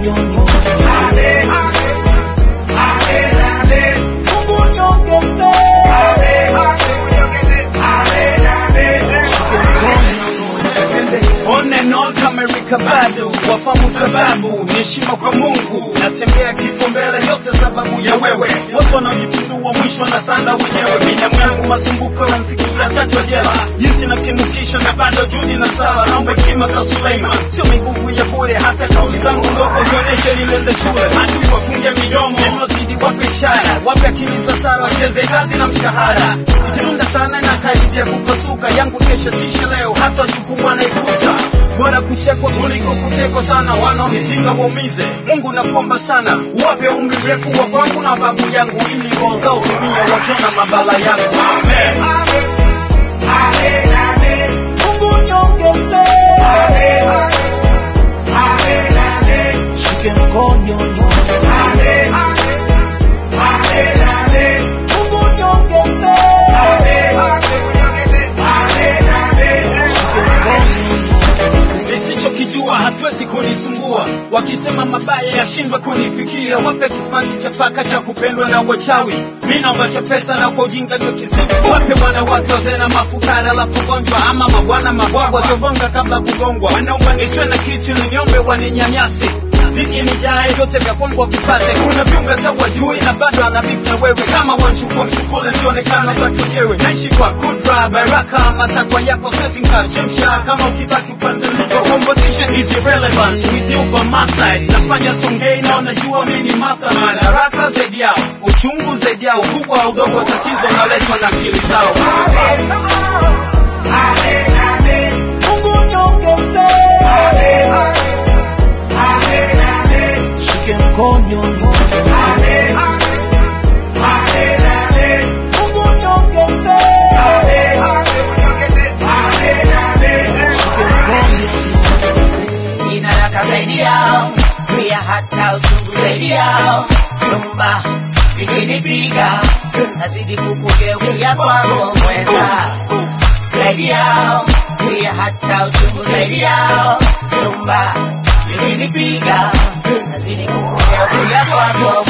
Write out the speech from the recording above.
mkonyo Ale, ale, ale, ale. Mungu niongeze Ale, ale, unyongeze. Ale, ale. On and on kama Erika bado wafamu sababu ni heshima kwa Mungu, natembea kifo mbele yote sababu ya wewe. Watu wanaojipindua mwisho na sanda wenyewe, binamu yangu masumbuko na msikia tajwa jela, jinsi natimukisha na bado juhudi na sala, naomba hekima za Suleiman, sio miguvu ya bure, hata kauli zangu ndogo zionyeshe nilende shule, adui wafunge midomo, nilozidi wape ishara, wape akili za sara, wacheze kazi na mshahara, ikirunda sana na karibia kupasuka, yangu kesho sishi leo, hata jukumu anaikuta bora kuchekwa kuliko kutekwa sana, wanaonipinga waumize. Mungu nakuomba sana, uwape umri mrefu wa kwangu na babu yangu, ili roho zao zimia wakiona mabala yangu. Amen. Ale, ale, ale. Mungu niongeze Ale, ale, ale, ale. Shike mkonyo Ale, ale, ale, ale. Mungu niongeze Ale, ale, unyongeze. Ale, ale. nisichokijua hatuwezi kunisumbua, wakisema mabaya yashindwa kunifikia, wape kismati cha paka cha kupendwa na wachawi, mi naomba cha pesa na kwa ujinga ndio kizibu, wape wanawake wazee na mafukara alafu gonjwa, ama mabwana mabwagwa wasiogonga kabla kugongwa, wanaomba nisiwe na kitu ili niombe waninyanyasi ziki nijae vyote vya kwangu wavipate, kuna viunga cha wajui na bado anabifu na wewe, kama wanchukua msukule sionekana za kenyewe, naishi kwa kudra baraka, matakwa yako siwezi nkachemsha, kama ukibaki upande niko competition is irrelevant with you by my side, nafanya songei na unajua mimi ni mastermind, haraka zaidi yao, uchungu zaidi yao, ukubwa au udogo wa tatizo unaletwa na akili zao. Ale, ale. Mungu niongeze Ale, ale. Ale, ale. Shike mkonyo Ale, ale. Ale, ale. Mungu niongeze Ale, ale, unyongeze. Ale, ale. inataka zaidi yao pia hata uchungu zaidi yao nyumba ikinipiga nazidi kukugeukia kwako mweza zaidi yao pia hata uchungu zaidi yao nyumba ikinipiga nazidi kukugeukia kwako